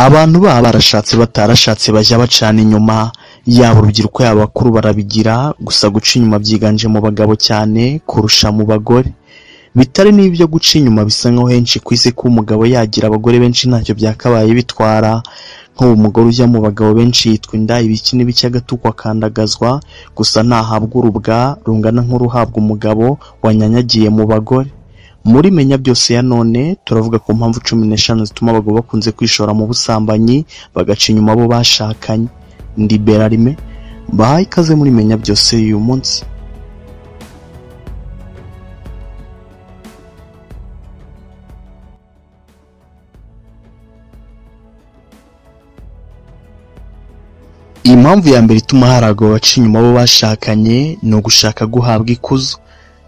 abantu baba barashatse batarashatse bajya bacana inyuma yaba urubyiruko yaba abakuru barabigira gusa guca inyuma byiganje mu bagabo cyane kurusha mu bagore bitari n'ibyo guca inyuma bisa nkaho henshi ku isi ko umugabo yagira abagore benshi ntacyo byakabaye bitwara nk'ubu umugore ujya mu bagabo benshi yitwa inda ibiki n'ibiki agatukwa akandagazwa gusa ntahabwa urubwa rungana nk'uruhabwa umugabo wanyanyagiye mu bagore muri menya byose ya none turavuga ku mpamvu cumi n'eshanu zituma abagabo bakunze kwishora mu busambanyi bagaca inyuma abo bashakanye ndi berarime bahaye ikaze muri menya byose y'uyu munsi impamvu ya mbere ituma hari abagabo baca inyuma abo bashakanye ni ugushaka guhabwa ikuzo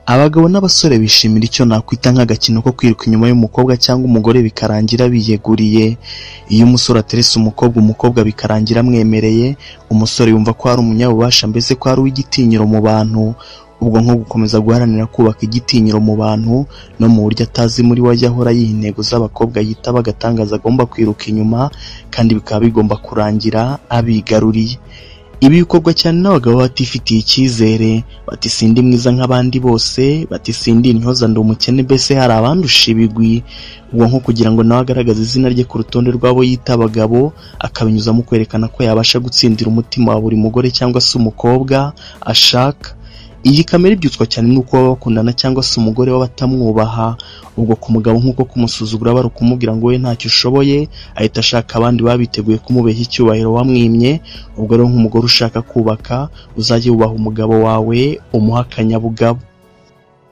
abagabo n'abasore bishimira icyo nakwita nk'agakino ko kwiruka inyuma y'umukobwa cyangwa umugore bikarangira biyeguriye iyo umusore aterese umukobwa umukobwa bikarangira amwemereye umusore yumva ko ari umunyabubasha mbese ko ari uw'igitinyiro mu bantu ubwo nko gukomeza guharanira kubaka igitinyiro mu bantu no mu buryo atazi muri we ajya ahora yiha intego z'abakobwa yitaba agatangaza agomba kwiruka inyuma kandi bikaba bigomba kurangira abigaruriye ibi bikorwa cyane n'abagabo batifitiye icyizere bati sindi mwiza nk'abandi bose bati sindi intyoza ndi umukene mbese hari abandusha ibigwi ubwo nko kugira ngo nawe agaragaze izina rye ku rutonde rw'abo yita abagabo akabinyuzamo kwerekana ko yabasha gutsindira umutima wa buri mugore cyangwa se umukobwa ashaka iyi kamera ibyutswa cyane n'uko baba bakundana cyangwa se umugore we batamwubaha ubwo ku mugabo nk'uko kumusuzugura bari ukumubwira ngo we ntacyo ushoboye ahita ashaka abandi baba biteguye kumubeshya icyubahiro wamwimye ubwo rero nk'umugore ushaka kubaka uzajye wubaha umugabo wawe umuha akanyabugabo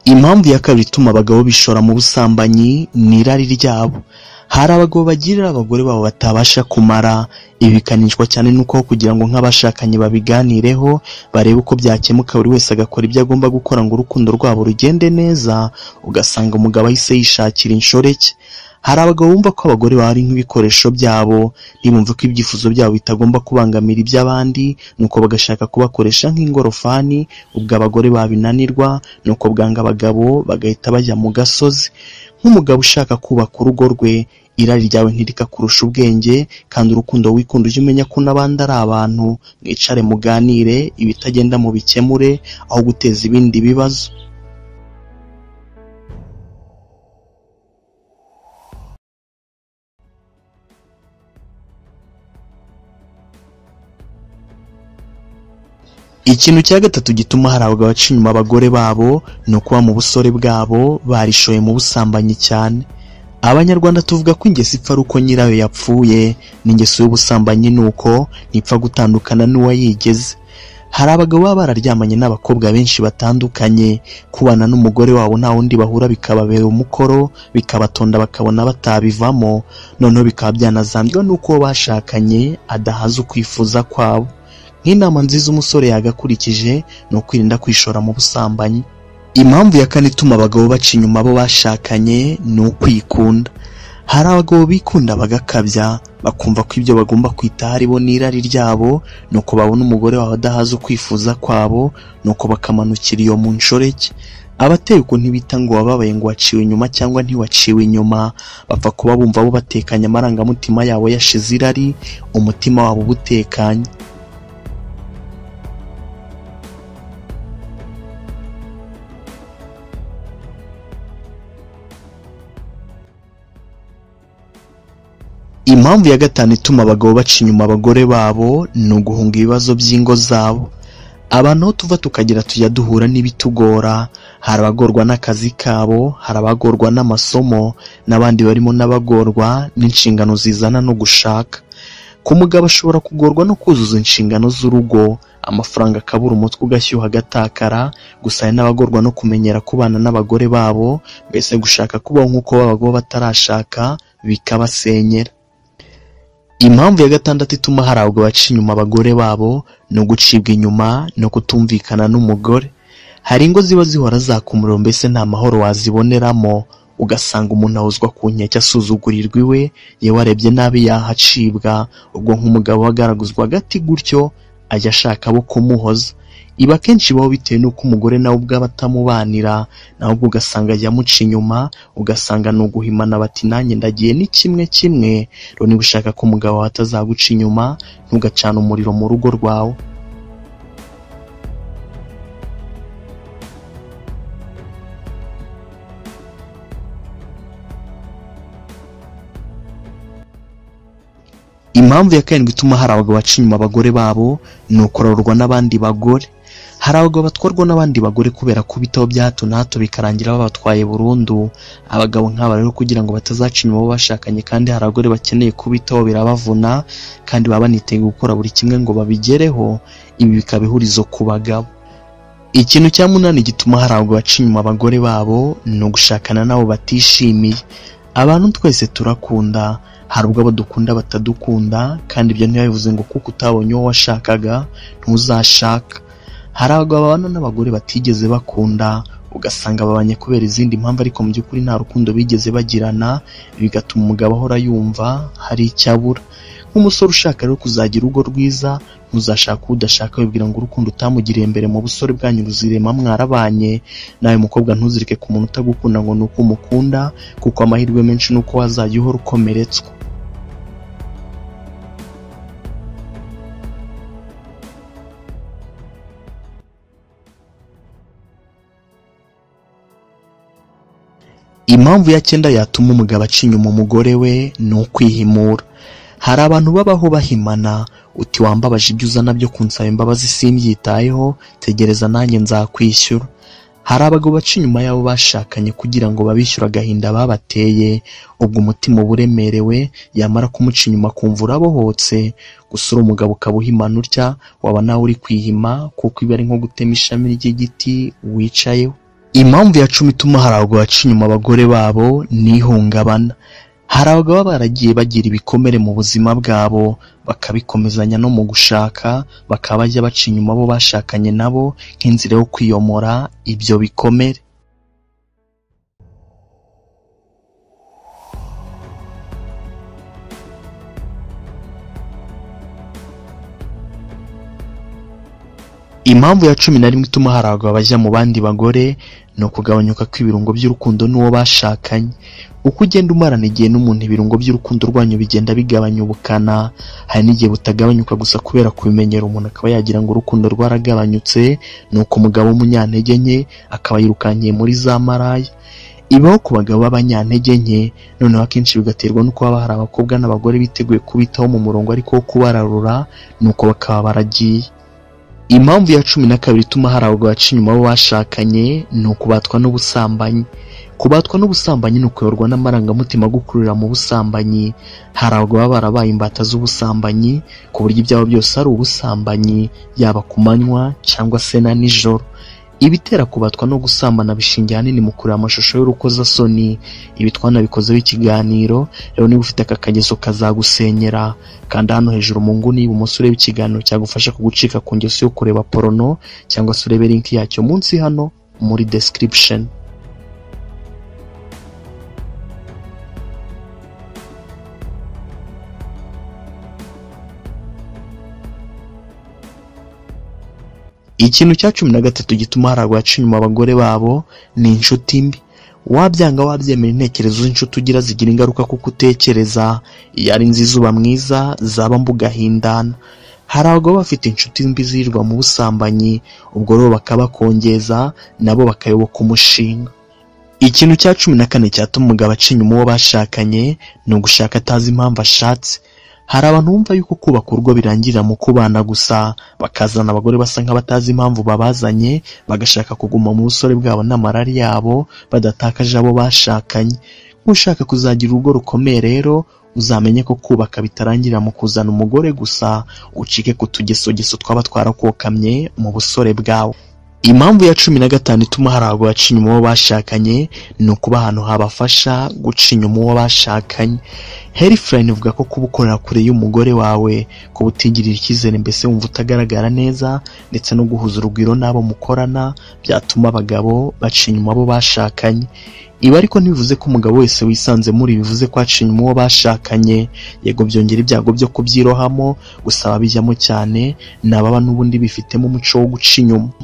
impamvu ya kabiri ituma abagabo bishora mu busambanyi ni irari ryabo hari abagabo bagirira abagore babo batabasha kumara ibi bikanishwa cyane n'uko kugira ngo nk'abashakanye babiganireho barebe uko byakemuka buri wese agakora ibyo agomba gukora ngo urukundo rwabo rugende neza ugasanga umugabo ahise yishakira inshoreke hari abagabo bumva ko abagore baba ari nk'ibikoresho byabo ntibumve ko ibyifuzo byabo bitagomba kubangamira iby'abandi nuko bagashaka kubakoresha nk'ingorofani ubwo abagore babinanirwa nuko bwanga abagabo bagahita bajya mu gasozi nk'umugabo ushaka kubaka urugo rwe irari ryawe ntirikakurusha ubwenge kandi urukundo wikunda ujye umenya ko n'abandi ari abantu mwicare muganire ibitagenda mu bikemure aho guteza ibindi bibazo ikintu cya gatatu gituma hari abagabo baca inyuma abagore babo ni ukuba mu busore bwabo barishoye mu busambanyi cyane abanyarwanda tuvuga ko ingeso ipfa ari uko nyirayo yapfuye n'ingeso y'ubusambanyi ni uko ntipfa gutandukana n'uwayigeze hari abagabo baba bararyamanye n'abakobwa benshi batandukanye kubana n'umugore wabo nta wundi bahura bikababera umukoro bikabatonda bakabona batabivamo noneho bikaba byanazambwa n'uko uwo bashakanye adahaza ukwifuza kwabo nk'inama nziza umusore yagakurikije ni ukwirinda kwishora mu busambanyi impamvu ya kane ituma abagabo baca inyuma abo bashakanye ni ukwikunda hari abagabo bikunda bagakabya bakumva ko ibyo bagomba kwitaho aribo n'irari ryabo nuko babona umugore wawe adahaza ukwifuza kwabo nuko bakamanukira iyo mu nshoreke abateye ukuntu bita ngo wababaye ngo waciwe inyuma cyangwa ntiwaciwe inyuma bapfa kuba bumva bo batekanye amarangamutima yabo yashize irari umutima wabo uba utekanye impamvu ya gatanu ituma abagabo baca inyuma abagore babo ni uguhunga ibibazo by'ingo zabo abantu aho tuva tukagira tujya duhura n'ibitugora hari abagorwa n'akazi kabo hari abagorwa n'amasomo n'abandi barimo n'abagorwa n'inshingano zizana no gushaka ku mugabo ashobora kugorwa no kuzuza inshingano z'urugo amafaranga akabura umutwe ugashyuha agatakara gusa hari n'abagorwa no kumenyera kubana n'abagore babo mbese gushaka kubaho nk'uko b'abagabo batarashaka bikabasenyera impamvu ya gatandatu ituma hari abagabo baca inyuma abagore babo ni ugucibwa inyuma no kutumvikana n'umugore hari ingo ziba zihora zaka umuriro mbese nta mahoro waziboneramo ugasanga umuntu ahozwa ku nkeke asuzugurirwa iwe yewe arebye nabi yahacibwa ubwo nk'umugabo agaraguzwa agati gutyo ajya ashaka abo kumuhoza ibi akenshi ibaho bitewe n'uko umugore nawe ubwawe atamubanira nawe ubwo ugasanga yamuca inyuma ugasanga ni uguhimana bati nanjye ndagiye ni kimwe kimwe rero niba ushaka ko umugabo wawe atazaguca inyuma ntugacane umuriro mu rugo rwawe impamvu ya karindwi ituma hari abagabo baca inyuma abagore babo ni ukurarurwa n'abandi bagore hari abagabo batwarwa n'abandi bagore kubera kubitaho bya hato na hato bikarangira babatwaye burundu abagabo nk'aba rero kugira ngo batazaca inyuma abo bashakanye kandi hari abagore bakeneye kubitaho birabavuna kandi baba baniteguye gukora buri kimwe ngo babigereho ibi bikaba ihurizo ku bagabo ikintu cya munani gituma hari abagabo baca inyuma abagore babo ni ugushakana n'abo batishimiye abantu twese turakunda hari ubwo abo dukunda batadukunda kandi ibyo ntibabivuze ngo kuko utabonye uwo washakaga ntuzashaka hari abagabo babana n'abagore batigeze bakunda ugasanga babanye kubera izindi mpamvu ariko mu by'ukuri nta rukundo bigeze bagirana bigatuma umugabo ahora yumva hari icyo abura nk'umusore ushaka rero kuzagira urugo rwiza ntuzashake uwo udashaka wibwira ngo urukundo utamugiriye mbere mu busore bwanyu ruzirema mwarabanye nawe mukobwa ntuzirike ku muntu utagukunda ngo ni uko umukunda kuko amahirwe menshi ni uko wazajya uhora ukomeretswa impamvu ya cyenda yatuma umugabo aca inyuma umugore we ni ukwihimura hari abantu babaho bahimana uti wambabaje ibyo uzana byo kunsaba imbabazi simbyitayeho tegereza nanjye nzakwishyura hari abagabo baca inyuma y'abo bashakanye kugira ngo babishyure agahinda babateye ubwo umutima uba uremerewe yamara kumuca inyuma akumva urabohotse gusa uri umugabo ukaba uhimana utya waba nawe uri kwihima kuko ibi ari nko gutema ishami ry'igiti wicayeho impamvu ya cumi ituma hari abagabo baca inyuma abagore babo ni ihungabana hari abagabo baba baragiye bagira ibikomere mu buzima bwabo bakabikomezanya no mu gushaka bakaba bajya baca inyuma abo bashakanye nabo nk'inzira yo kwiyomora ibyo bikomere impamvu ya cumi na rimwe ituma hari abagabo bajya mu bandi bagore ni ukugabanyuka kw'ibirungo by'urukundo n'uwo bashakanye uko ugenda umarana igihe n'umuntu ibirungo by'urukundo rwanyu bigenda bigabanya ubukana hari n'igihe butagabanyuka gusa kubera kubimenyera umuntu akaba yagira ngo urukundo rwaragabanyutse ni uko umugabo w'umunyantege nke akaba yirukankiye muri za maraya ibaho ku bagabo b'abanyantege nke noneho akenshi bigaterwa n'uko haba hari abakobwa n'abagore biteguye kubitaho mu murongo ariko wo kubararura ni uko bakaba baragiye impamvu ya cumi na kabiri ituma hari abagabo baca inyuma abo bashakanye ni ukubatwa n'ubusambanyi kubatwa n'ubusambanyi ni ukuyoborwa n'amarangamutima agukururira mu busambanyi hari abagabo baba barabaye imbata z'ubusambanyi ku buryo ibyabo byose ari ubusambanyi yaba ku manywa cyangwa se na nijoro ibitera kubatwa no gusambana bishingiye ahanini mu kureba amashusho y'urukozasoni ibi twanabikozeho ikiganiro rero niba ufite aka kageso kazagusenyera kanda hano hejuru mu nguni y'ibumoso urebe ikiganiro cyagufasha kugucika ku ngeso yo kureba porono cyangwa se urebe linki yacyo munsi hano muri description ikintu cya cumi na gatatu gituma hari abaca inyuma abagore babo ni inshuti mbi wabyanga wabyemera intekerezo z'inshuti ugira zigira ingaruka kuko utekereza iyo ari nziza uba mwiza zaba mbugahindana hari abagabo bafite inshuti mbi zirirwa mu busambanyi ubwo rero bakabakongeza nabo bakayoboka umushinga ikintu cya cumi na kane cyatuma umugabo aca inyuma uwo bashakanye ni ugushaka atazi impamvu ashatse hari abantu bumva yuko kubaka urugo birangirira mu kubana gusa bakazana abagore basa nk'abatazi impamvu babazanye bagashaka kuguma mu busore bwabo n'amarari yabo badatakaje abo bashakanye nk'ushaka kuzagira urugo rukomeye rero uzamenye ko kubaka bitarangirira mu kuzana umugore gusa ucike ku tugesogeso twaba twarakokamye mu busore bwawe impamvu ya cumi na gatanu ituma hari ahantu haca inyuma uwo bashakanye ni ukuba ahantu habafasha guca inyuma uwo bashakanye herifulayini ivuga ko kuba ukorera kure y'umugore wawe kuba utigirira icyizere mbese wumva utagaragara neza ndetse no guhuza urugwiro n'abo mukorana byatuma abagabo baca inyuma abo bashakanye ibi ariko ntibivuze ko umugabo wese wisanze muri bivuze ko aca inyuma uwo bashakanye yego byongera ibyago byo kubyirohamo gusaba bijyamo cyane ni ababa n'ubundi bifitemo umuco wo guca inyuma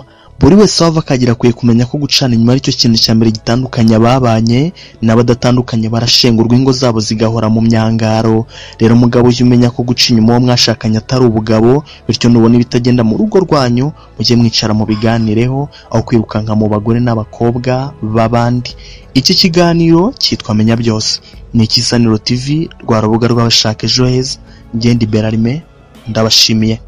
buri wese wava akagera akwiye kumenya ko gucana inyuma aricyo kintu cya mbere gitandukanye ababanye n'abadatandukanye barashengurwa ingo zabo zigahora mu myangaro rero umugabo ujye umenya ko guca inyuma uwo mwashakanye atari ubugabo bityo nubona ibitagenda mu rugo rwanyu mujye mwicara mu biganireho aho kwirukanka mu bagore n'abakobwa b'abandi iki kiganiro cyitwa menya byose ni ikisaniro tv rwa rubuga rw'abashaka ejo heza ngende iberarime ndabashimiye